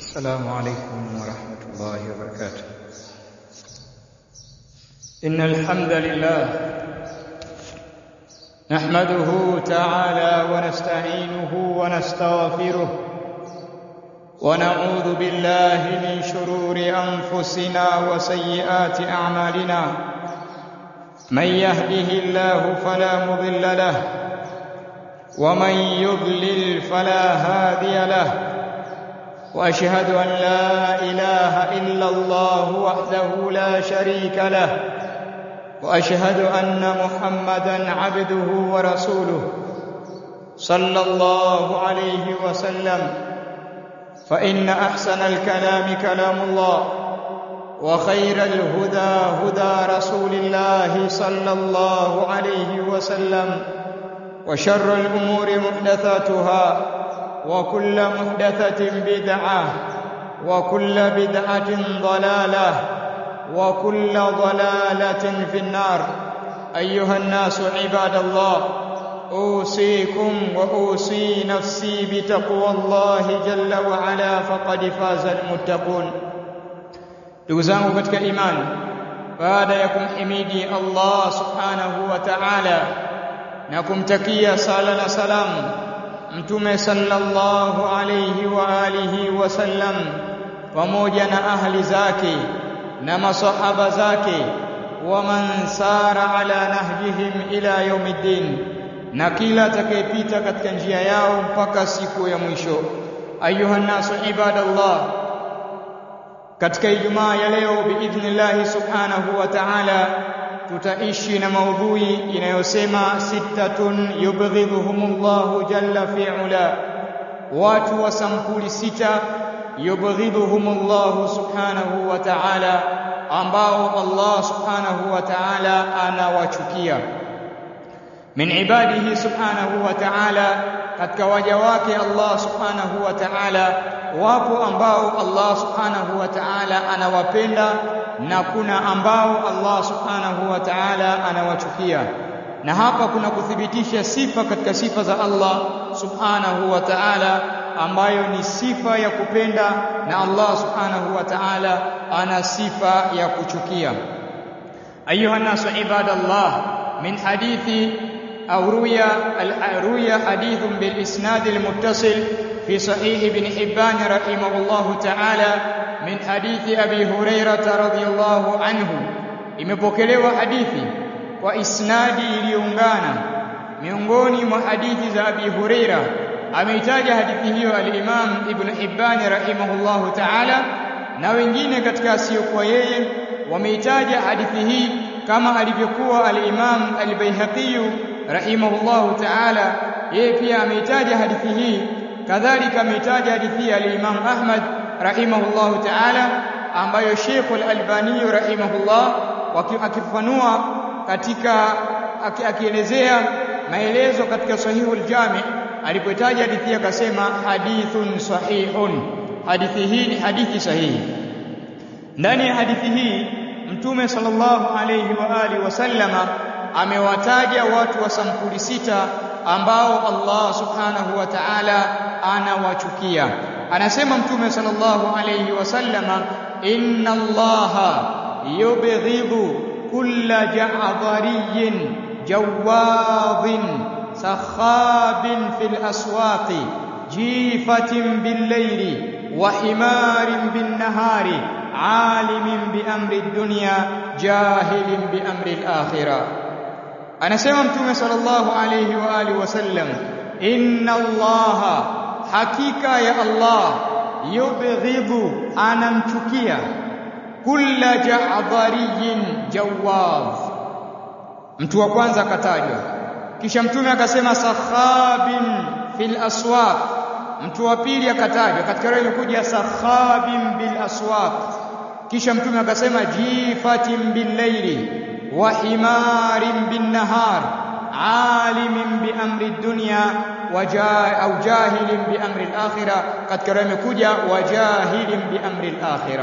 السلام عليكم ورحمة الله وبركاته إن الحمد لله نحمده تعالى ونستعينه ونستغفره ونعوذ بالله من شرور أنفسنا وسيئات أعمالنا من يهده الله فلا مضل له ومن يضلل فلا هادي له واشهد ان لا اله الا الله وحده لا شريك له واشهد ان محمدا عبده ورسوله صلى الله عليه وسلم فان احسن الكلام كلام الله وخير الهدى هدى رسول الله صلى الله عليه وسلم وشر الامور محدثاتها وكل محدثة بدعة وكل بدعة ضلالة وكل ضلالة في النار أيها الناس عباد الله أوصيكم وأوصي نفسي بتقوى الله جل وعلا فقد فاز المتقون ndugu zangu katika imani baada ya kumhimidi Allah subhanahu wa ta'ala na kumtakia sala na salamu mtume sallallahu alayhi wa alihi wasallam pamoja na ahli zake na masahaba zake wa man sara ala nahjihim ila yaumiddin na kila atakayepita katika njia yao mpaka siku ya mwisho ayuha nasu ibadallah katika ijumaa ya leo biidhnillah subhanahu wa ta'ala tutaishi na maudhui inayosema sittatun yubghidhuhumullahu jalla fi ula watu wa sampuli sita yubghidhuhumullahu subhanahu wa ta'ala ambao Allah subhanahu wa ta'ala anawachukia min ibadihi subhanahu wa ta'ala katika waja wake Allah subhanahu wa ta'ala wapo ambao Allah subhanahu wa ta'ala anawapenda na kuna ambao Allah subhanahu wa ta'ala anawachukia na hapa kuna kuthibitisha sifa katika sifa za Allah subhanahu wa ta'ala ambayo ni sifa ya kupenda na Allah subhanahu wa ta'ala ana sifa ya kuchukia ayuha nasu ibadallah min hadithi أو روي روي حديث بالإسناد المتصل في صحيح ابن حبان رحمه الله تعالى من حديث أبي هريرة رضي الله عنه imepokelewa hadithi kwa isnadi iliyoungana miongoni mwa hadithi za Abi Huraira ameitaja hadithi hiyo al-Imam Ibn Hibban rahimahullahu ta'ala na wengine katika asiyokuwa yeye wameitaja hadithi hii kama alivyokuwa al-Imam al-Baihaqi rahimahullahu ta'ala yeye pia ameitaja hadithi hii kadhalika ameitaja hadithi ya al-Imam Ahmad rahimahullahu ta'ala ambayo Sheikh al-Albani rahimahullah akifafanua katika akielezea maelezo katika sahihul jami alipotaja hadithi akasema hadithun sahihun hadithi hii ni hadithi sahihi ndani ya hadithi hii mtume sallallahu alayhi wa alihi wasallama amewataja watu wa sampuli sita ambao Allah subhanahu wa ta'ala anawachukia anasema mtume sallallahu alayhi wasallama inna allaha yubghidhu kulla ja'dhariyin jawadhin sakhabin fil aswaqi jifatin bil layli wa himarin bin nahari alimin bi amri ad-dunya jahilin bi amri al-akhirah anasema mtume sallallahu alayhi wa alihi wasallam inna allaha hakika ya allah yubghidhu anamchukia kulla ja'dhariyin jawaz mtu wa kwanza akatajwa kisha mtume akasema sakhabin fil aswaq mtu wa pili akatajwa katika roho ilikuja sakhabin bil aswaq kisha mtume akasema jifatin bil layli wa himarin bin nahar alimin bi amri dunya au jahilin bi amri al-akhirah katika roho imekuja wa jahilin bi amri al-akhirah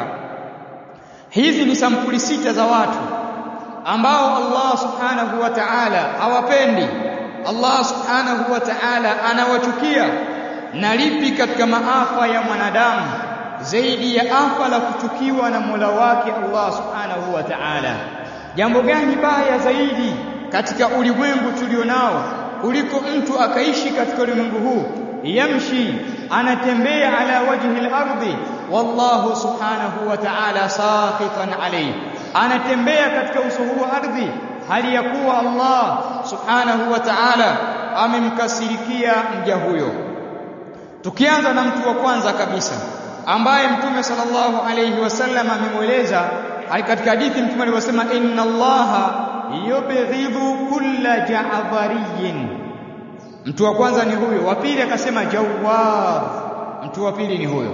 hizi ni sampuli sita za watu ambao Allah subhanahu wa ta'ala hawapendi Allah subhanahu wa ta'ala anawachukia na lipi katika maafa ya mwanadamu zaidi ya afa la kuchukiwa na Mola wake Allah Subhanahu wa Ta'ala. Jambo gani baya zaidi katika ulimwengu tulionao kuliko mtu akaishi katika ulimwengu huu yamshi anatembea ala wajhi al-ardi wallahu subhanahu wa ta'ala saqitan alayhi anatembea katika uso huu wa ardhi hali ya kuwa Allah subhanahu wa ta'ala amemkasirikia mja huyo tukianza na mtu wa kwanza kabisa ambaye mtume sallallahu alayhi wasallam amemweleza katika hadithi mtume alivyosema inna allaha yubghidhu kulla ja'dhariyin mtu wa kwanza ni huyo wa pili akasema jawad mtu wa pili ni huyo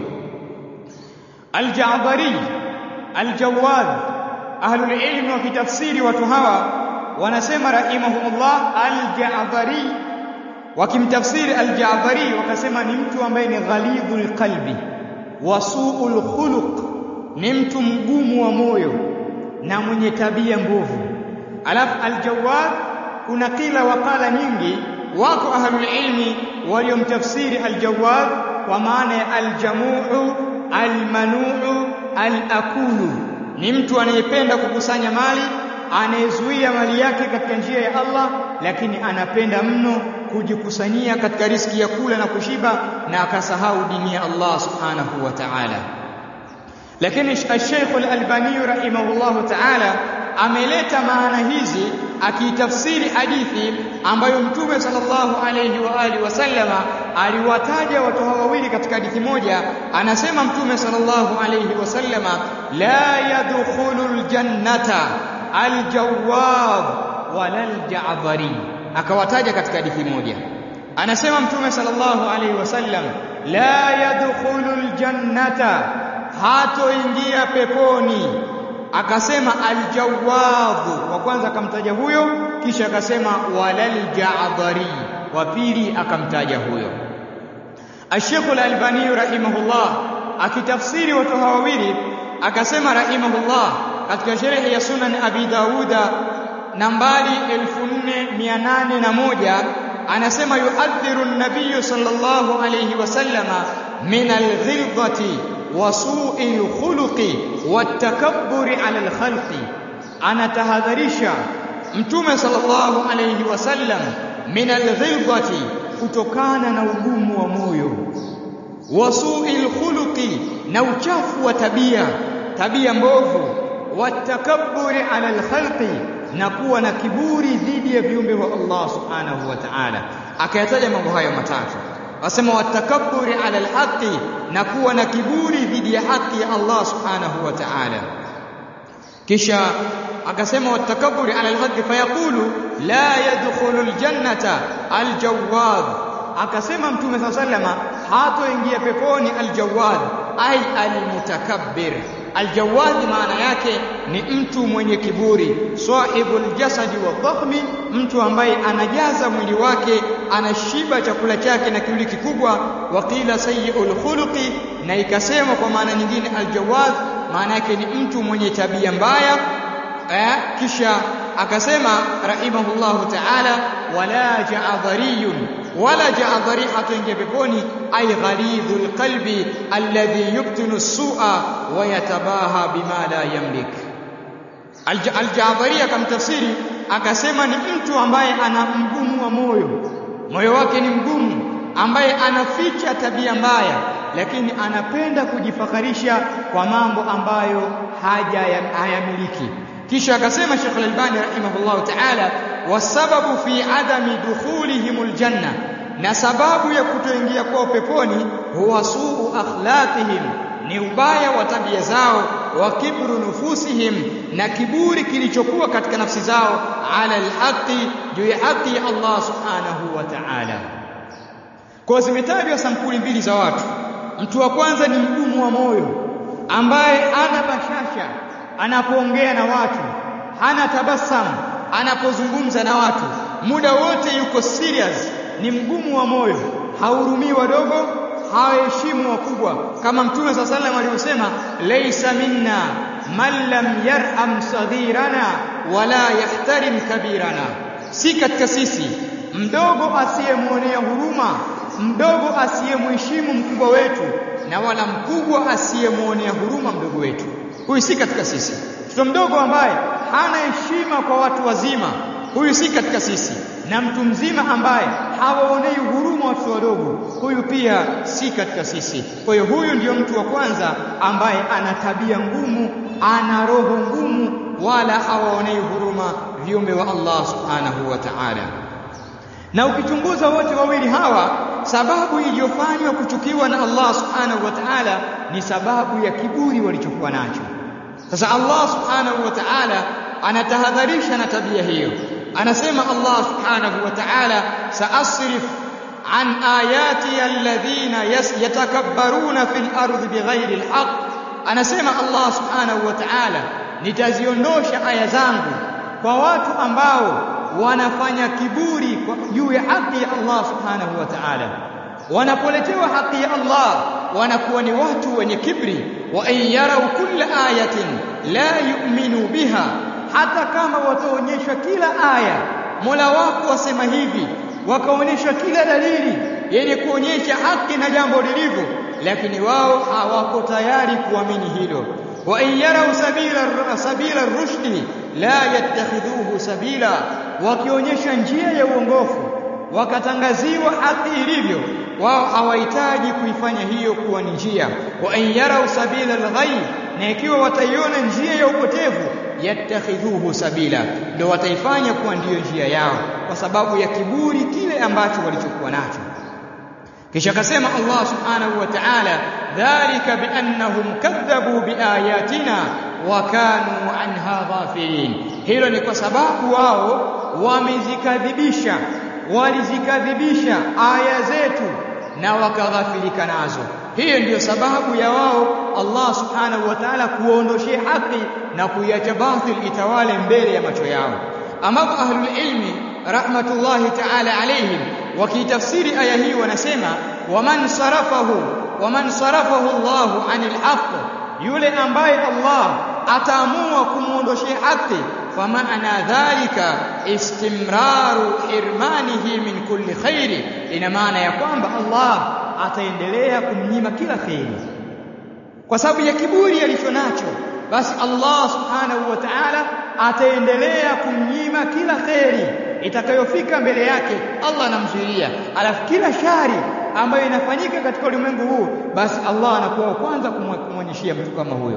al-ja'dhari al-jawad ahlul ilm wa kitafsiri watu hawa wanasema rahimahumullah al-ja'dhari wakimtafsiri al-ja'dhari wakasema ni mtu ambaye ni ghalidhul qalbi wasuul khuluq ni mtu mgumu wa moyo na mwenye tabia mbovu alafu aljawad kuna kila wakala nyingi wako ahlul ilmi waliomtafsiri aljawad kwa maana ya aljamuu almanuu alakulu ni mtu anayependa kukusanya mali anayezuia mali yake katika njia ya Allah lakini anapenda mno kujikusanyia katika riski ya kula na kushiba na akasahau dini ya Allah subhanahu wa ta'ala lakini Sheikh Al-Albani rahimahullahu ta'ala ameleta maana hizi akiitafsiri hadithi ambayo Mtume sallallahu alayhi wa alihi wasallama aliwataja watu hawa wawili katika hadithi moja anasema Mtume sallallahu alayhi wasallama la yadkhulul jannata aljawwab wala alja'dhari akawataja katika hadithi moja anasema Mtume sallallahu alayhi wasallam la yadkhulul jannata hatoingia peponi akasema aljawadhu wa kwanza akamtaja huyo kisha akasema walal ja'dhari wa pili akamtaja huyo Sheikh Al-Albani rahimahullah akitafsiri watu hawa wawili akasema rahimahullah katika sherehe ya Sunan Abi Dawuda nambari 4801 anasema yuhadhiru an-nabiy sallallahu alayhi wasallama min al-ghilzati وسوء الخلق والتكبر على الخلق أنا تهذريشا متومة صلى الله عليه وسلم من الغلظة kutokana na ugumu wa moyo wasuil khuluqi na uchafu wa tabia tabia mbovu watakabburi ala alkhalqi na kuwa na kiburi dhidi ya viumbe wa Allah subhanahu wa ta'ala akayataja mambo hayo matatu wasema watakabburi ala alhaqi na kuwa na kiburi dhidi ya haki ya Allah subhanahu wa ta'ala kisha akasema watakabburi ala alhaqi fayaqulu la yadkhulu aljannata aljawad akasema mtume saa sallama hatoingia peponi aljawad ai almutakabbir aljawad maana yake ni mtu mwenye kiburi sahibul jasadi wa dhahmi mtu ambaye anajaza mwili wake anashiba chakula chake na kiburi kikubwa waqila sayyi'ul khuluqi na ikasema kwa maana nyingine aljawad maana yake ni mtu mwenye tabia mbaya eh, kisha akasema rahimahullahu ta'ala wala ja'dhariyun wala ja'dhari hatoingia peponi ay ghalidhul qalbi alladhi yubtinu as-su'a wa yatabaha bima la yamlik al-ja'dhari akamtafsiri akasema ni mtu ambaye ana mgumu wa moyo moyo wake ni mgumu ambaye anaficha tabia mbaya lakini anapenda kujifakharisha kwa mambo ambayo haja hayamiliki kisha akasema Sheikh Al-Albani rahimahullah ta'ala wasababu fi adami dukhulihimul janna na sababu ya kutoingia kwao peponi huwa suu akhlaqihim ni ubaya wa tabia zao wa kibru nufusihim na kiburi kilichokuwa katika nafsi zao ala alhaqi juu ya haki ya Allah subhanahu wa ta'ala kwa zimetajwa sampuli mbili za watu mtu wa kwanza ni mgumu wa moyo ambaye ana bashasha anapoongea na watu hana tabasamu anapozungumza na watu muda wote yuko serious ni mgumu wa moyo hahurumii wadogo hawaheshimu wakubwa kama mtume saa salam alivyosema laisa minna man lam yarham saghirana wala yahtarim kabirana si katika sisi mdogo asiyemwonea huruma mdogo asiyemheshimu mkubwa wetu na wala mkubwa asiyemwonea huruma mdogo wetu. Huyu si katika sisi. Mtoto mdogo ambaye hana heshima kwa watu wazima, huyu si katika sisi. Na mtu mzima ambaye hawaonei huruma watoto wadogo, huyu pia si katika sisi. Kwa hiyo huyu ndiyo mtu wa kwanza ambaye ana tabia ngumu, ana roho ngumu, wala hawaonei huruma viumbe wa Allah subhanahu wa ta'ala. Na ukichunguza wote wawili hawa, sababu iliyofanywa kuchukiwa na Allah subhanahu wa ta'ala ni sababu ya kiburi walichokuwa nacho. Sasa Allah subhanahu wa ta'ala anatahadharisha na tabia hiyo. Anasema Allah subhanahu wa ta'ala, saasrif an ayati alladhina yatakabbaruna fil ardi bighairi alhaq. Anasema Allah subhanahu wa ta'ala, nitaziondosha aya zangu kwa watu ambao wanafanya kiburi juu ya haki ya Allah subhanahu wa ta'ala. Wanapoletewa haki ya Allah wanakuwa ni watu wenye kibri. wa in yarau kulla ayatin la yu'minu biha, hata kama wataonyeshwa kila aya, Mola wako wasema hivi, wakaonyeshwa kila dalili yenye kuonyesha haki na jambo lilivyo, lakini wao hawako tayari kuamini hilo. wa in yarau sabila sabila rushdi la yattakhidhuhu sabila, wakionyesha njia ya uongofu wakatangaziwa haki ilivyo, wao hawahitaji kuifanya hiyo kuwa ni njia. wa in yarau sabila alghayy, na ikiwa wataiona njia ya upotevu, yattakhidhuhu sabila, ndio wataifanya kuwa ndiyo njia yao, kwa sababu ya kiburi kile ambacho walichokuwa nacho. Kisha akasema Allah subhanahu wa ta'ala, dhalika biannahum kadhabu biayatina wa kanu anha ghafilin, hilo ni kwa sababu wao wamezikadhibisha, walizikadhibisha aya zetu na wakaghafilika nazo. Hiyo ndiyo sababu ya wao Allah subhanahu wa ta'ala kuondoshea haki na kuiacha batil itawale mbele ya macho yao, ambapo ahlul ilmi rahmatullahi ta'ala alayhim wakitafsiri aya hii wanasema waman sarafahu waman sarafahu Allahu anil haqq, yule ambaye Allah ataamua kumwondoshea haki, famaana dhalika istimraru hirmanihi min kulli khairi, ina maana ya kwamba Allah ataendelea kumnyima kila kheri kwa sababu ya kiburi alicho nacho, basi Allah subhanahu wa ta'ala ataendelea kumnyima kila kheri itakayofika mbele yake, Allah anamzuilia. Alafu kila shari ambayo inafanyika katika ulimwengu huu, basi Allah anakuwa wa kwanza kumwonyeshia mtu kama huyo.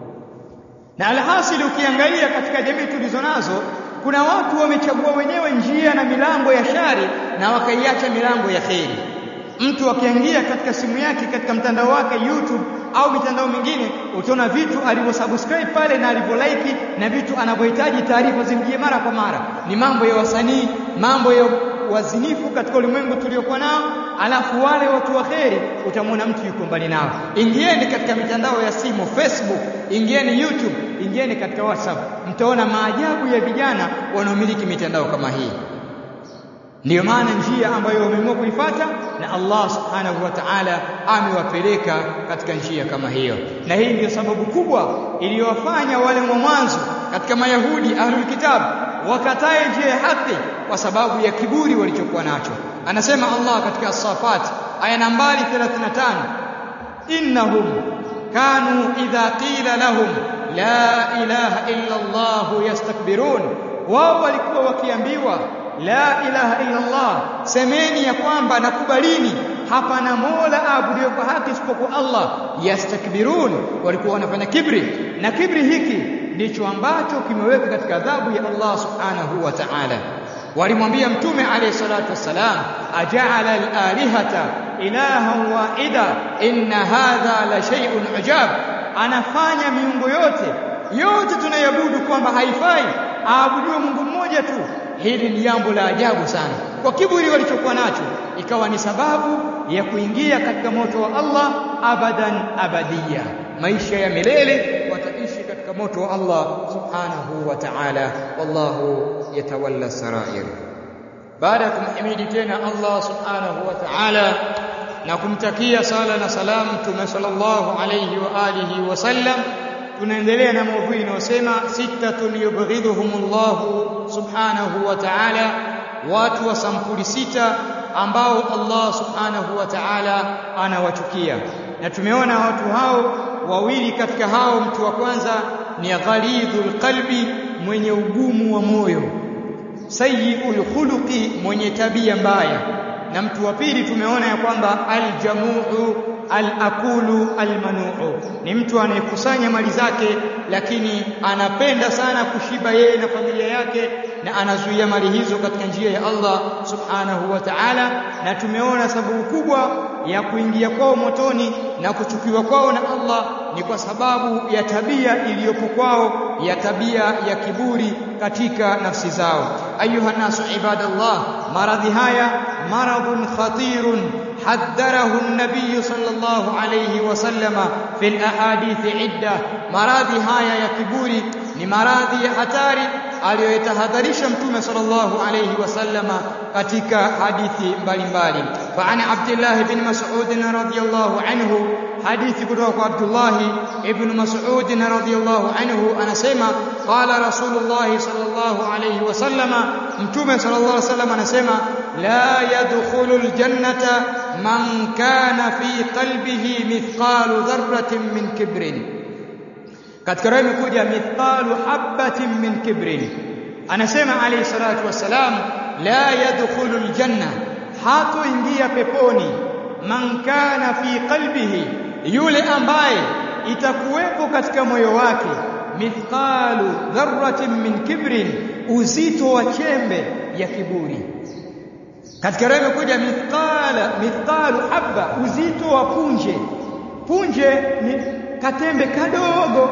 Na alhasili, ukiangalia katika jamii tulizo nazo, kuna watu wamechagua wenyewe njia na milango ya shari na wakaiacha milango ya kheri. Mtu akiingia katika simu yake katika mtandao wake YouTube au mitandao mingine, utaona vitu alivyosubscribe pale na alivyolike na vitu anavyohitaji taarifa zimjie mara kwa mara, ni mambo ya wasanii, mambo ya wazinifu katika ulimwengu tuliokuwa nao. Alafu wale watu wa kheri utamwona mtu yuko mbali nao. Ingieni katika mitandao ya simu, Facebook, ingieni YouTube, ingieni katika WhatsApp, mtaona maajabu ya vijana wanaomiliki mitandao kama hii. Ndiyo maana njia ambayo wameamua kuifuata na Allah subhanahu wa ta'ala amewapeleka katika njia kama hiyo, na hii ndiyo sababu kubwa iliyowafanya wale wa mwanzo katika Mayahudi ahlul kitab wakatae njia ya haki kwa sababu ya kiburi walichokuwa nacho. Anasema Allah katika As-Safat aya nambari 35, innahum kanu idha qila lahum la ilaha illa Allah yastakbirun, wao walikuwa wakiambiwa la ilaha illa Allah, semeni ya kwamba nakubalini, hapana mola aabudiwe kwa haki isipokuwa Allah. Yastakbirun, walikuwa wanafanya kibri, na kibri hiki ndicho ambacho kimeweka katika adhabu ya Allah subhanahu wa ta'ala. Walimwambia Mtume alayhi salatu wassalam, ajaala al-alihata ilahan wahida inna hadha la shay'un ajab, anafanya miungu yote yote tunayabudu kwamba haifai aabudiwe Mungu mmoja tu. Hili ni jambo la ajabu sana. Kwa kiburi walichokuwa nacho, ikawa ni sababu ya kuingia katika moto wa Allah abadan abadiya, maisha ya milele wataishi katika moto wa Allah subhanahu wa ta'ala. Wallahu yatawalla sarair. Baada ya kumhimidi tena Allah subhanahu wa ta'ala na kumtakia sala na salamu Mtume sallallahu alayhi wa alihi wasallam tunaendelea na maudhui inayosema sittatun yubghidhuhumullahu subhanahu wa ta'ala, watu wa sampuli sita ambao Allah subhanahu wa ta'ala anawachukia. na tumeona watu hao wawili katika hao mtu wa kwanza ni ghalidhul qalbi mwenye ugumu wa moyo sayyi'ul khuluqi mwenye tabia mbaya na mtu wa pili tumeona ya kwamba aljamuu alakulu almanuu ni mtu anayekusanya mali zake lakini anapenda sana kushiba yeye na familia yake na anazuia mali hizo katika njia ya Allah subhanahu wa ta'ala na tumeona sababu kubwa ya kuingia kwao motoni na kuchukiwa kwao na Allah ni kwa sababu ya tabia iliyopo kwao ya tabia ya kiburi katika nafsi zao ayuha nasu ibadallah maradhi haya maradhun khatirun حذره النبي صلى الله عليه وسلم في الاحاديث عده maradhi haya ya kiburi ni maradhi ya hatari aliyoyatahadharisha mtume sallallahu alayhi wasallama katika hadithi mbalimbali fa ana abdullah ibn mas'ud radhiyallahu anhu hadithi kutoka kwa abdullah ibn mas'ud radhiyallahu anhu anasema qala rasulullah sallallahu alayhi wasallama mtume sallallahu alayhi wasallam anasema la yadkhulul jannata man kana fi qalbihi mithqalu dharratin min kibrin katika roho imekuja mithqalu habatin min kibrin anasema alayhi salatu wassalam la yadkhulu aljanna hatoingia peponi man kana fi qalbihi yule ambaye itakuwepo katika moyo wake mithqalu dharratin min kibrin uzito wa chembe ya kiburi katika roho imekuja mithqala mithqalu habba uzito wa punje punje ni katembe kadogo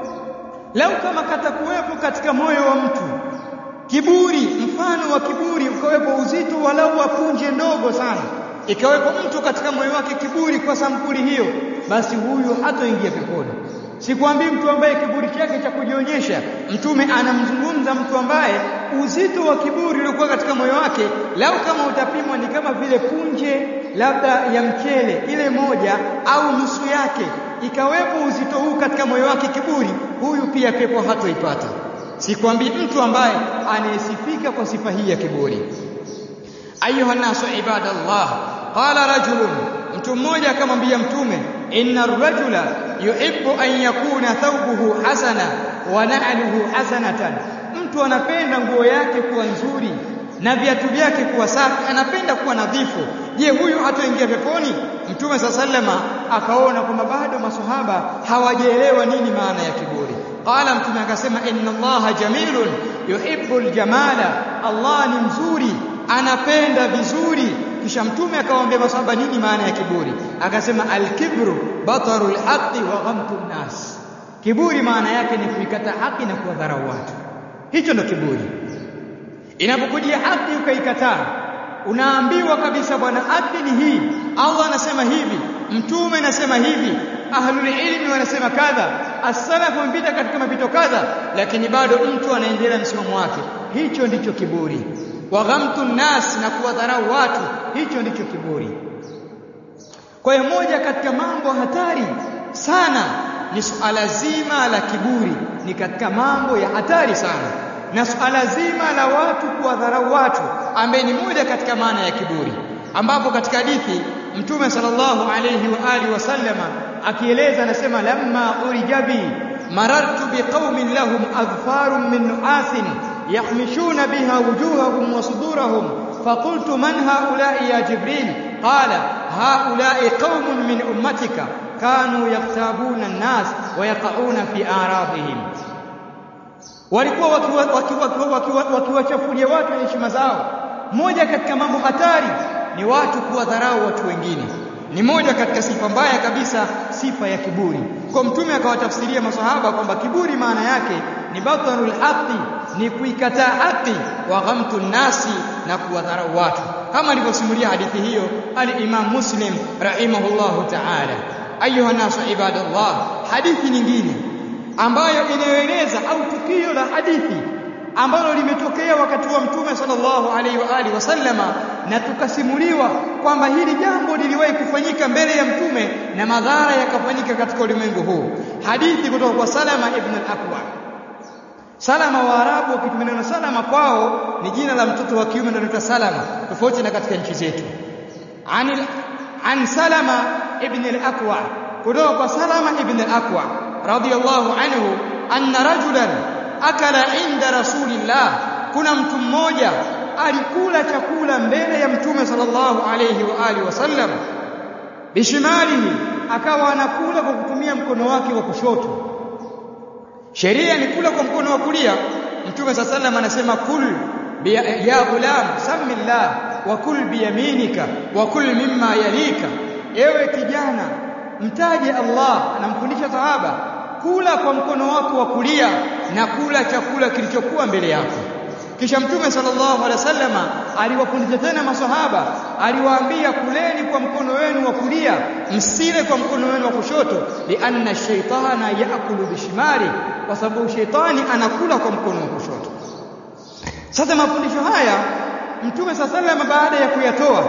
lau kama katakuwepo katika moyo wa mtu kiburi mfano wa kiburi ukawepo uzito walau wa punje ndogo sana ikawepo mtu katika moyo wake kiburi kwa sampuli hiyo basi huyo hatoingia peponi sikwambii mtu ambaye kiburi chake cha kujionyesha mtume anamzungumza mtu ambaye uzito wa kiburi uliokuwa katika moyo wake lau kama utapimwa ni kama vile punje labda ya mchele ile moja au nusu yake ikawepo uzito huu katika moyo wake kiburi huyu pia pepo hatoipata sikwambii mtu ambaye anayesifika kwa sifa hii ya kiburi ayuha nasu ibadallah qala rajulun mtu mmoja akamwambia mtume inna ar-rajula yuhibbu an yakuna thawbuhu hasana wa na'luhu hasanatan mtu anapenda nguo yake kuwa nzuri na viatu vyake kuwa safi anapenda kuwa nadhifu je huyu hatoingia peponi mtume sallama akaona kwamba bado maswahaba hawajaelewa nini maana ya kiburi qala mtume akasema inna allaha jamilun yuhibbul jamala allah ni mzuri anapenda vizuri kisha mtume akawaambia maswahaba nini maana ya kiburi akasema alkibru batarul haqqi wa ghamtun nas kiburi maana yake ni kuikata haki na kuwadharau watu hicho ndo kiburi inapokujia haki ukaikataa unaambiwa kabisa bwana haki ni hii Allah anasema hivi mtume anasema hivi ahlul ilmi wanasema kadha as-salaf wamepita katika mapito kadha lakini bado mtu anaendelea msimamo wake hicho ndicho kiburi wa ghamtu nas na kuwadharau watu hicho ndicho kiburi kwa hiyo moja katika mambo hatari sana ni suala zima la kiburi ni katika mambo ya hatari sana na suala zima la watu kuwadharau watu ambaye ni moja katika maana ya kiburi ambapo katika hadithi mtume sallallahu alayhi wa alihi wasallama akieleza anasema lamma urijabi marartu biqaumin lahum adfarun min nuasin يحمشون بها وجوههم وصدورهم فقلت من هؤلاء يا جبريل قال هؤلاء قوم من أمتك كانوا يغتابون الناس ويقعون في أعراضهم walikuwa wakiwachafulia watu heshima zao moja katika mambo hatari ni watu kuwadharau watu wengine ni moja katika sifa mbaya kabisa sifa ya kiburi kwa mtume akawatafsiria maswahaba kwamba kiburi maana yake ni batarul haqi ni kuikataa haki wa ghamtu nasi na kuwadharau watu kama alivyosimulia hadithi hiyo al-Imam Muslim rahimahullahu ta'ala ayuha nasu ibadallah hadithi nyingine ambayo inayoeleza au tukio la hadithi ambalo limetokea wakati wa mtume sallallahu alaihi wa alihi wasallama na tukasimuliwa kwamba hili jambo liliwahi kufanyika mbele ya mtume na madhara yakafanyika katika ulimwengu huu hadithi kutoka kwa Salama ibn al-Aqwa Salama wa Arabu wakitumia neno Salama kwao ni jina la mtoto wa kiume ndio anaitwa Salama tofauti na katika nchi zetu. Anil an Salama ibn al-Aqwa kutoka kwa Salama ibn al-Aqwa radiyallahu anhu anna rajulan akala inda rasulillah kuna mtu mmoja alikula chakula mbele ya mtume sallallahu alayhi wa alihi wasallam bishimalihi akawa anakula kwa kutumia mkono wake wa kushoto sheria ni kula kwa mkono wa kulia mtume sallallahu alayhi anasema kul ya ghulam samillah wa kul biyaminika wa kul mimma yalika ewe kijana mtaje Allah anamfundisha sahaba kula kwa mkono wako wa kulia na kula chakula kilichokuwa mbele yako kisha mtume sallallahu alaihi wasallama aliwafundisha tena maswahaba aliwaambia kuleni kwa mkono wenu wa kulia msile kwa mkono wenu wa kushoto lianna shaytana yaakulu bishimali kwa sababu shaytani anakula kwa mkono wa kushoto sasa mafundisho haya mtume sallallahu baada ya kuyatoa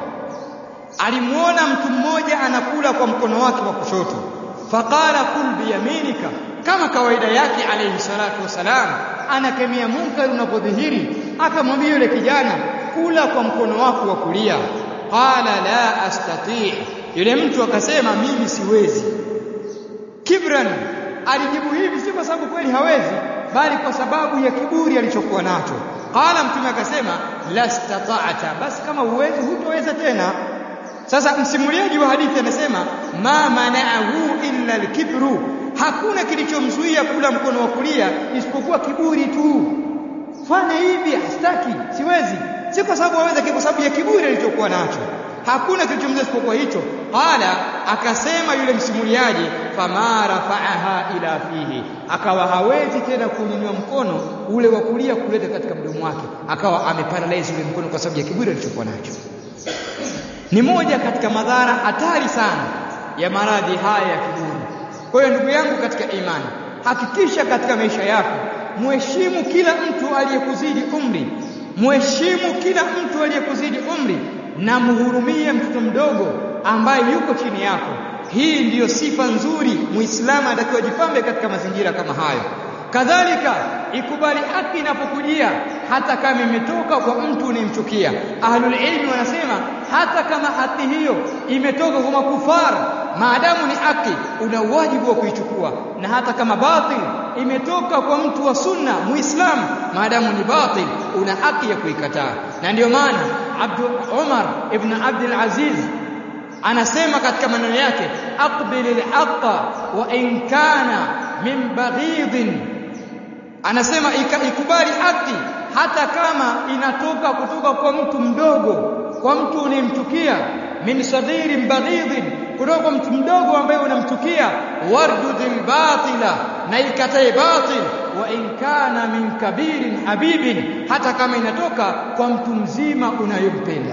alimuona mtu mmoja anakula kwa mkono wake wa kushoto faqala kul biyaminika kama kawaida yake alayhi salatu wasalam anakemea munkar unapodhihiri akamwambia yule kijana kula kwa mkono wako wa kulia qala la astati yule mtu akasema mimi siwezi kibran alijibu hivi si kwa sababu kweli hawezi bali kwa sababu ya kiburi alichokuwa nacho qala mtume akasema la stata'ta basi kama uwezi hutoweza tena sasa msimuliaji wa hadithi anasema ma mana'ahu illa al-kibru hakuna kilichomzuia kula mkono wa kulia isipokuwa kiburi tu fanya hivi hastaki siwezi si kwa sababu aweza kwa sababu ya kiburi alichokuwa nacho hakuna kilichomzuia isipokuwa hicho qala akasema yule msimuliaji fama rafa'aha ila fihi akawa hawezi tena kunyanyua mkono ule wa kulia kuleta katika mdomo wake akawa ameparalyze ule mkono kwa sababu ya kiburi alichokuwa nacho ni moja katika madhara hatari sana ya maradhi haya ya kiburi kwa hiyo ndugu yangu katika imani hakikisha katika maisha yako muheshimu kila mtu aliyekuzidi umri muheshimu kila mtu aliyekuzidi umri na muhurumie mtoto mdogo ambaye yuko chini yako hii ndiyo sifa nzuri muislamu anatakiwa jipambe katika mazingira kama hayo kadhalika ikubali haki inapokujia hata kama imetoka kwa mtu unayemchukia ahlul ilmi wanasema hata kama haki hiyo imetoka kwa makufara maadamu ni haki una wajibu wa kuichukua na hata kama batil imetoka kwa mtu wa sunna muislamu maadamu ni batil una haki ya kuikataa na ndiyo maana Abdul Umar ibn Abdul Aziz anasema katika maneno yake aqbilil haqqa wa in kana min baghidin anasema ikubali haki hata kama inatoka kutoka kwa mtu mdogo kwa mtu unayemchukia min sadhirin baghidin kutoka kwa mtu mdogo ambaye unamchukia wardudil batila na ikatae batil wa in kana min kabirin habibin hata kama inatoka kwa mtu mzima unayompenda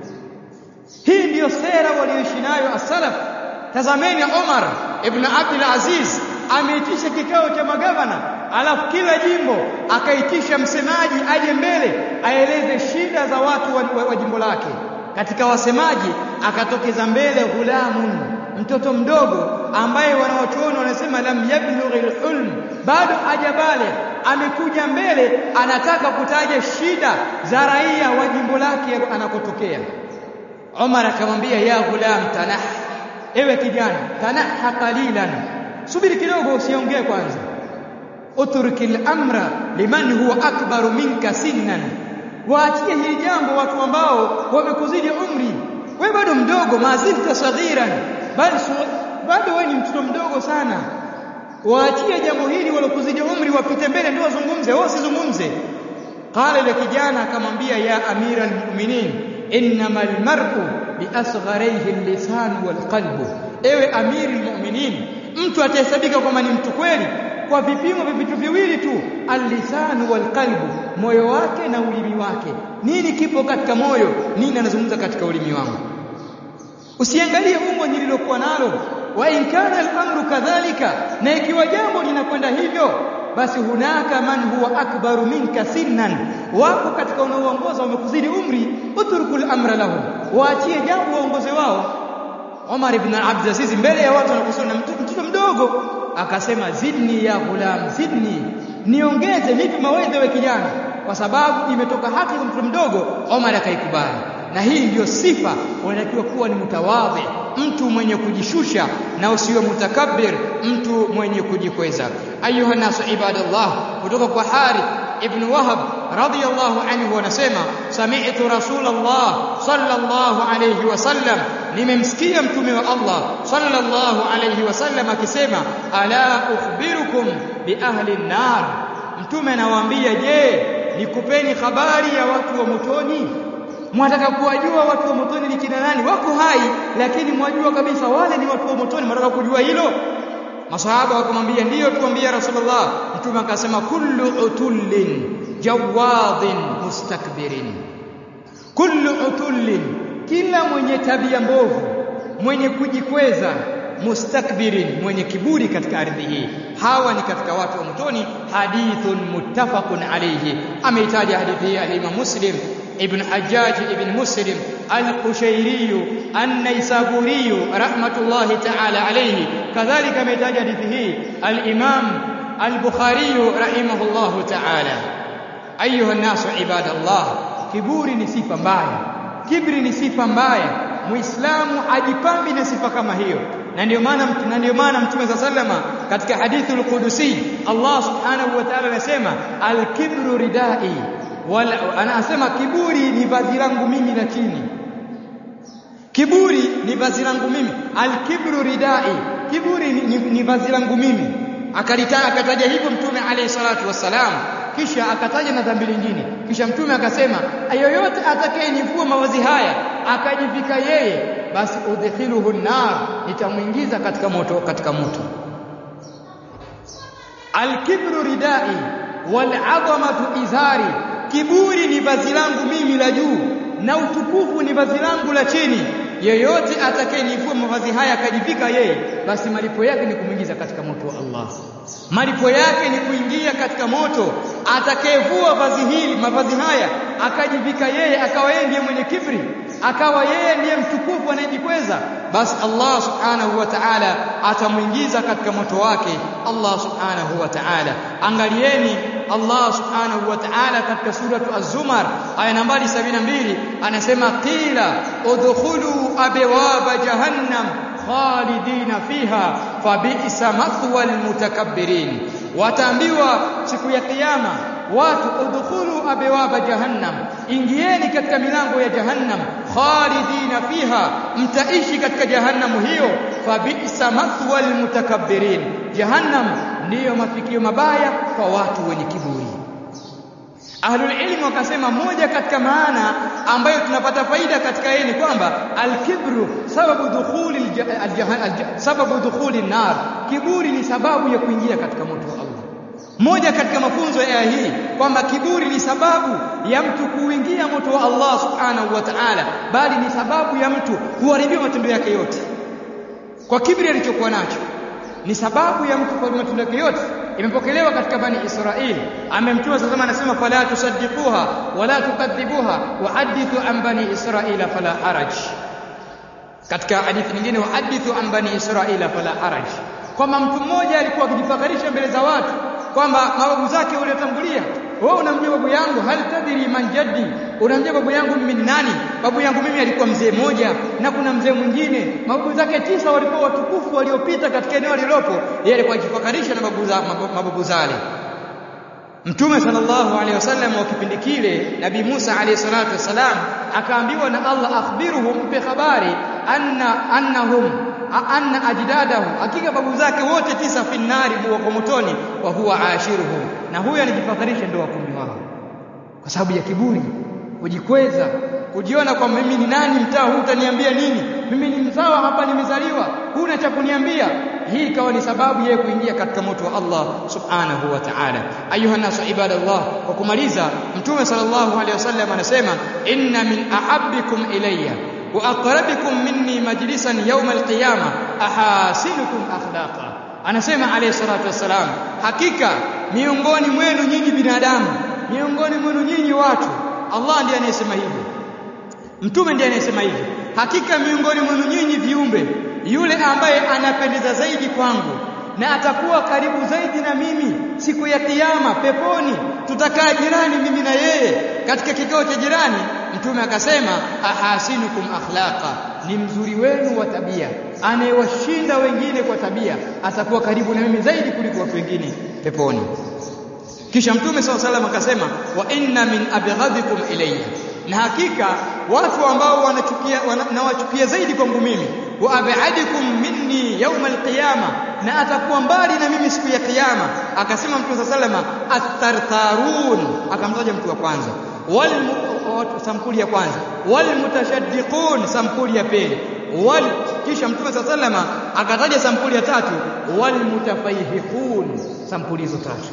hii ndiyo sera walioishi nayo as-salaf tazameni Omar ibn Abdul Aziz ameitisha kikao cha magavana alafu kila jimbo akaitisha msemaji aje mbele aeleze shida za watu wa, wa, wa jimbo lake katika wasemaji akatokeza mbele ghulamun mtoto mdogo ambaye wanawachuoni wanasema lam yablughi alhulm bado hajabale amekuja mbele anataka kutaja shida za raia wa jimbo lake anakotokea Omar akamwambia ya ghulam tanah ewe kijana tanaha qalilan subiri kidogo usiongee kwanza uturkil amra liman huwa akbaru minka sinnan waachie hili jambo watu ambao wamekuzidi umri wewe bado mdogo mazilta saghiran bali bado wewe ni mtoto mdogo sana waachie jambo hili walokuzidi umri wapite mbele ndio wazungumze wao sizungumze qala ile kijana akamwambia ya amira almu'minin innamal mar'u biasgharihi al-lisan wal-qalbu ewe amiri almu'minin mtu atahesabika kwamba ni mtu kweli kwa vipimo vya vitu viwili tu al-lisan wal-qalbu moyo wake na ulimi wake nini kipo katika moyo nini anazungumza katika ulimi wangu usiangalie umbo nililokuwa nalo wa in kana al-amru kadhalika na ikiwa jambo linakwenda hivyo basi hunaka man huwa akbaru minka sinnan wako katika unaoongoza wamekuzidi umri uturkul amra lahum waachie jambo waongoze wao Omar ibn Abdul Aziz mbele ya watu wanakusoma mtoto mdogo akasema zidni ya ghulam zidni niongeze nipe mawaidha we kijana kwa sababu imetoka haki kwa mtoto mdogo Omar akaikubali na hii ndiyo sifa unatakiwa kuwa ni mutawadhi mtu mwenye kujishusha na usiwe mutakabbir mtu mwenye kujikweza ayuha nasu ibadallah kutoka kwa Harith ibn Wahab radiyallahu anhu anasema sami'tu rasulullah sallallahu alayhi wasallam nimemsikia mtume wa Allah sallallahu alayhi wasallam akisema ala ukhbirukum bi ahli an-nar mtume anawaambia je nikupeni habari ya watu wa motoni mwataka kuwajua watu wa motoni ni kina nani wako hai lakini mwajua kabisa wale ni watu wa motoni mwataka kujua hilo masahaba wakamwambia ndiyo tuambie rasulullah mtume akasema kullu utullin jawadhin mustakbirin kullu utullin kila mwenye tabia mbovu mwenye kujikweza mustakbirin mwenye kiburi katika ardhi hii hawa ni katika watu wa motoni hadithun muttafaqun alayhi ameitaja hadithi hii al-Imam Muslim ابن حجاج ابن مسلم القشيري النيسابوري رحمة الله تعالى عليه كذلك ميتاج حديثه الإمام البخاري رحمه الله تعالى أيها الناس عباد الله kiburi ni sifa mbaya kibri ni sifa mbaya muislamu ajipambi na sifa kama hiyo na ndio maana na ndio maana mtume za sallama katika hadithul qudusi Allah subhanahu wa ta'ala anasema al-kibru ridai wala anasema kiburi ni vazi langu mimi la chini kiburi ni vazi langu mimi alkibru ridai kiburi ni, ni, ni vazi langu mimi akalitaja akataja hivyo mtume alayhi salatu wassalam kisha akataja na dhambi lingine kisha mtume akasema yoyote atakayenivua mavazi haya akajivika yeye basi udkhiluhu nar nitamuingiza katika moto katika moto alkibru ridai wal'azamatu izari kiburi ni vazi langu mimi la juu na utukufu ni vazi langu la chini yeyote atakayenivua mavazi haya akajivika yeye basi malipo yake ni kumwingiza katika moto wa Allah malipo yake ni kuingia katika moto atakayevua vazi hili mavazi haya akajivika yeye akawa yeye ndiye mwenye kibri akawa yeye ndiye mtukufu anayejikweza basi Allah subhanahu wa ta'ala atamuingiza katika moto wake Allah subhanahu wa ta'ala angalieni Allah subhanahu wa ta'ala katika suratu az-zumar aya nambari 72 anasema qila udkhulu abwaba jahannam khalidina fiha fabi'sa mathwa almutakabbirin wataambiwa siku ya kiyama watu udkhulu abwaba jahannam ingieni katika milango ya jahannam khalidina fiha mtaishi katika jahannamu hiyo fabi'sa mathwa almutakabbirin jahannam ndiyo mafikio mabaya kwa watu wenye kiburi Ahlul ilmi wakasema moja katika maana ambayo tunapata faida katika yeye ni kwamba al-kibru sababu dukhuli sababu dukhuli nar kiburi ni sababu ya kuingia katika moto wa Allah moja katika mafunzo ya aya hii kwamba kiburi ni sababu ya mtu kuingia moto wa Allah subhanahu wa ta'ala bali ni sababu ya mtu kuharibiwa matendo yake yote kwa kibri alichokuwa nacho ni sababu ya mtu kuharibu matendo yake yote imepokelewa katika bani Israili amemtuma sasa anasema fala tusaddiquha wala tukadhibuha wahadithu an bani Israila fala haraj katika hadithi nyingine wahadithu an bani Israila fala haraj kwamba mtu mmoja alikuwa akijifakarisha mbele za watu kwamba mababu zake waliotangulia wewe unamjua babu yangu hal tadri man jaddi unamjua babu yangu mimi ni nani babu yangu mimi alikuwa mzee mmoja na kuna mzee mwingine mababu zake tisa walikuwa watukufu waliopita katika eneo lilopo yeye alikuwa akifakarisha na babu za mababu zale Mtume sallallahu alaihi wasallam wa kipindi kile Nabii Musa alaihi salatu wasalam akaambiwa na Allah akhbiruhum mpe habari anna annahum anna ajdadahu hakika babu zake wote tisa finnari wako motoni wa huwa ashiruhu na huyo anajifakharisha ndio wakumi wao kwa sababu ya kiburi kujikweza kujiona kwamba mimi ni nani mtaa huu utaniambia nini mimi ni mzawa hapa nimezaliwa huna cha kuniambia hii ikawa ni sababu yeye kuingia katika moto wa Allah subhanahu wa ta'ala ayuha nasu ibadallah kwa kumaliza mtume sallallahu alaihi wasallam anasema inna min ahabbikum ilayya wa aqrabikum minni majlisan yawm alqiyama ahasinukum akhlaqa anasema alayhi salatu wassalam hakika miongoni mwenu nyinyi binadamu miongoni mwenu nyinyi watu Allah ndiye anayesema hivyo mtume ndiye anayesema hivyo hakika miongoni mwenu nyinyi viumbe yule ambaye anapendeza zaidi kwangu na atakuwa karibu zaidi na mimi siku ya kiyama peponi tutakaa jirani mimi na yeye katika kikao cha jirani mtume akasema ahasinukum akhlaqa ni mzuri wenu wa tabia anayewashinda wengine kwa tabia atakuwa karibu na mimi zaidi kuliko watu wengine peponi kisha mtume saw salam akasema wa inna min abghadikum ilayya na hakika watu ambao wanachukia nawachukia zaidi kwangu mimi wa ab'adikum minni yawm alqiyama na atakuwa mbali na mimi siku ya kiyama akasema mtume saw salama at-tartarun akamtaja mtu wa kwanza wal sampuli ya kwanza wal mutashaddiqun sampuli ya pili wal kisha mtume saw salama akataja sampuli ya tatu wal mutafayhiqun sampuli hizo tatu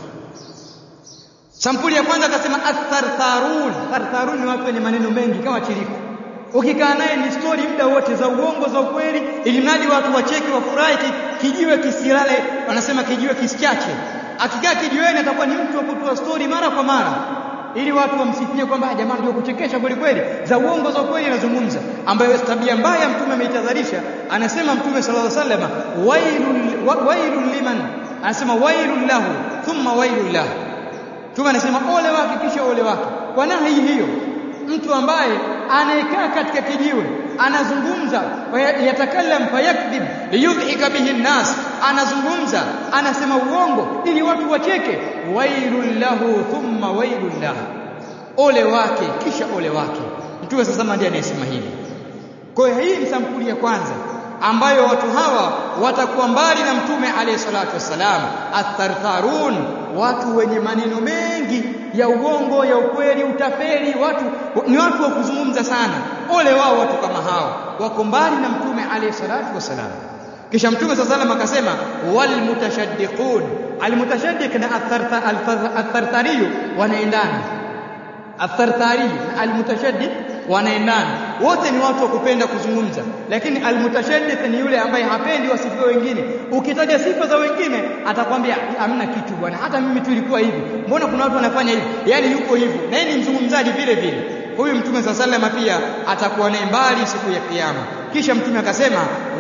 Sampuli ya kwanza akasema athartharun. Thartharun ni watu wenye maneno mengi kama chiriku. Ukikaa naye ni story muda wote za uongo za ukweli, ili mradi watu wacheke wafurahi, kijiwe kisilale, wanasema kijiwe kisichache. Akikaa kijiweni atakuwa ni mtu wa kutoa story mara kwa mara ili watu wamsifie kwamba jamani ndio kuchekesha kweli kweli za uongo za kweli anazungumza ambayo tabia mbaya mtume ameitadharisha anasema mtume sallallahu alaihi wasallam wailul wailul liman anasema wailul lahu thumma wailul lahu Mtume anasema ole wake kisha ole wake. Kwa nahi hiyo mtu ambaye anayekaa katika kijiwe anazungumza yatakallam fayakdhib liyudhika bihi nnas anazungumza anasema uongo ili watu wacheke wailul lahu thumma wailul lahu ole wake kisha ole wake mtume sasa ndiye anayesema hivi kwa hiyo hii ni sampuli ya kwanza ambayo watu hawa watakuwa mbali na mtume alayhi salatu wassalam athartharun watu wenye maneno mengi ya uongo ya ukweli utapeli watu ni watu wa kuzungumza sana ole wao watu kama hao wako mbali na mtume alayhi salatu wassalam kisha mtume saa salam akasema wal mutashaddiqun al mutashaddiq na athartariyu wanaendana athartari na al mutashaddiq wanaendana wote ni watu wa kupenda kuzungumza lakini almutashaddiq ni yule ambaye hapendi wasifiwe wengine ukitaja sifa za wengine atakwambia hamna kitu bwana hata mimi tu ilikuwa hivi mbona kuna watu wanafanya hivi yani yuko hivyo na yeye ni mzungumzaji vile vile huyu mtume saa salama pia atakuwa naye mbali siku ya kiyama kisha mtume akasema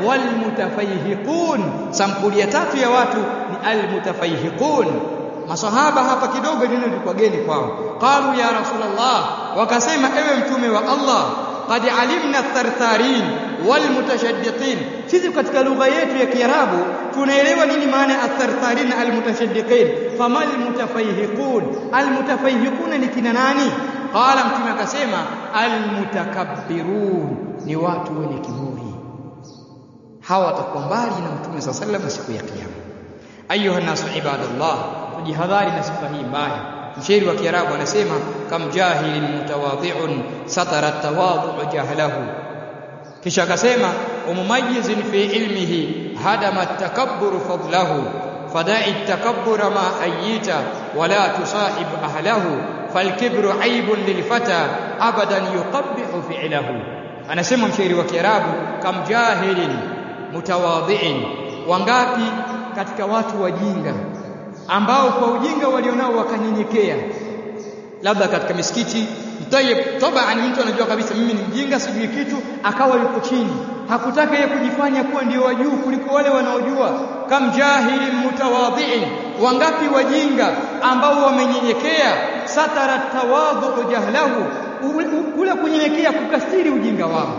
walmutafayhiqun sampuli ya tatu ya watu ni almutafayhiqun masahaba hapa kidogo neno lilikuwa geni kwao qalu ya rasulullah wakasema ewe mtume wa Allah qad alimna thartharin wal mutashaddiqin sisi katika lugha yetu ya kiarabu tunaelewa nini maana ya thartharin al mutashaddiqin famal mutafayhiqun al mutafayhiqun ni kina nani qala mtume akasema al mutakabbirun ni watu wenye kiburi hawa watakuwa mbali na mtume sallallahu alaihi wasallam siku ya kiyama ayuha nasu ibadallah tujihadhari na sifa hii mbaya mshairi wa kiarabu anasema kam jahilin mutawadhi'un satara tawadhu jahlahu kisha akasema umumayizin fi ilmihi hadama takabbur fadlahu fada'i takabbura ma ayita wala tusahib ahlahu falkibru aibun lilfata abadan yuqabbihu fi'lahu anasema mshairi wa kiarabu kam jahilin mutawadhi'in wangapi katika watu wajinga ambao kwa ujinga walionao wakanyenyekea labda katika misikiti mtayib tabaan mtu anajua kabisa mimi ni mjinga sijui kitu akawa yuko chini hakutaka yeye kujifanya kuwa ndio wa juu kuliko wale wanaojua kam jahilin mutawadhiin wangapi wajinga ambao wamenyenyekea satara tawadhu jahlahu kule kunyenyekea kukastiri ujinga wao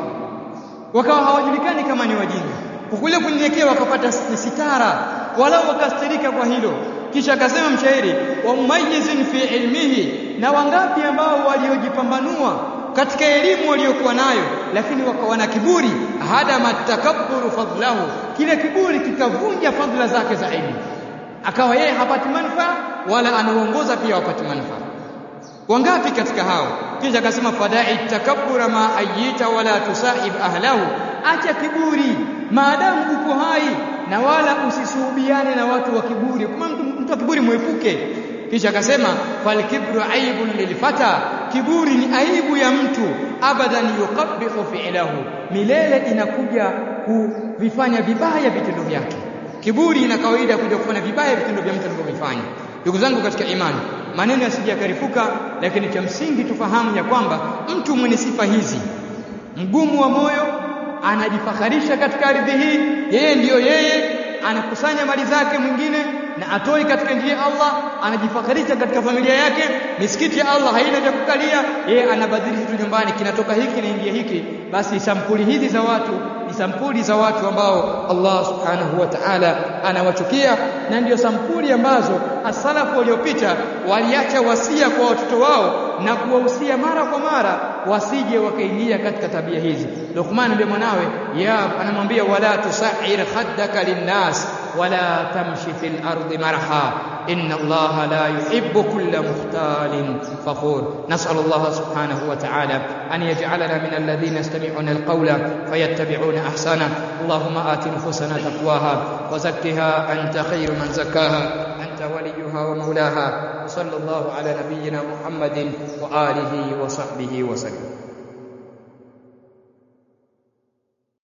wakawa hawajulikani kama ni wajinga kule kunyenyekea wakapata sitara walau wakastirika kwa hilo kisha akasema mshairi wa mumayizin fi ilmihi na wangapi ambao waliojipambanua katika elimu waliokuwa nayo lakini wakawa na kiburi hadama takabburu fadlahu kile kiburi kikavunja fadhila zake za elimu akawa yeye hapati manufaa wala anaongoza pia wapati manufaa wangapi katika hao kisha akasema fadai takabbura ma ayita wala tusahib ahlahu acha kiburi maadamu uko hai na wala usisuhubiane na watu wa kiburi kama mtu, mtu wa kiburi mwepuke kisha akasema falkibru aibun lilfata kiburi ni aibu ya mtu abadan yuqabbihu fi'lahu milele inakuja kuvifanya vibaya vitendo vyake kiburi ina kawaida kuja kufanya vibaya vitendo vya mtu anavyovifanya ndugu zangu katika imani maneno yasijakarifuka lakini cha msingi tufahamu ya kwamba mtu mwenye sifa hizi mgumu wa moyo anajifakharisha katika ardhi hii yeye ndiyo yeye anakusanya mali zake mwingine na atoi katika njia ya Allah anajifakharisha katika familia yake misikiti ya Allah haina vya kukalia yeye anabadilisha tu nyumbani kinatoka hiki na ingia hiki basi sampuli hizi za watu ni sampuli za watu ambao Allah subhanahu wa ta'ala anawachukia na ndio sampuli ambazo asalafu waliopita waliacha wasia kwa watoto wao na kuwahusia mara kwa mara wasije wakaingia katika tabia hizi Luqman ndiye mwanawe ya anamwambia wala tusair khaddaka linnas wala tamshi fil ardi marha inna Allah la yuhibbu kulla mukhtalin fakhur nas'al Allah subhanahu wa ta'ala an yaj'alana min alladhina yastami'una alqawla fayattabi'una ahsana Allahumma ati nufusana taqwaha wa zakkiha anta khayru man zakkaha anta waliyuha wa mawlaha صلى الله على نبينا محمد وآله وصحبه وسلم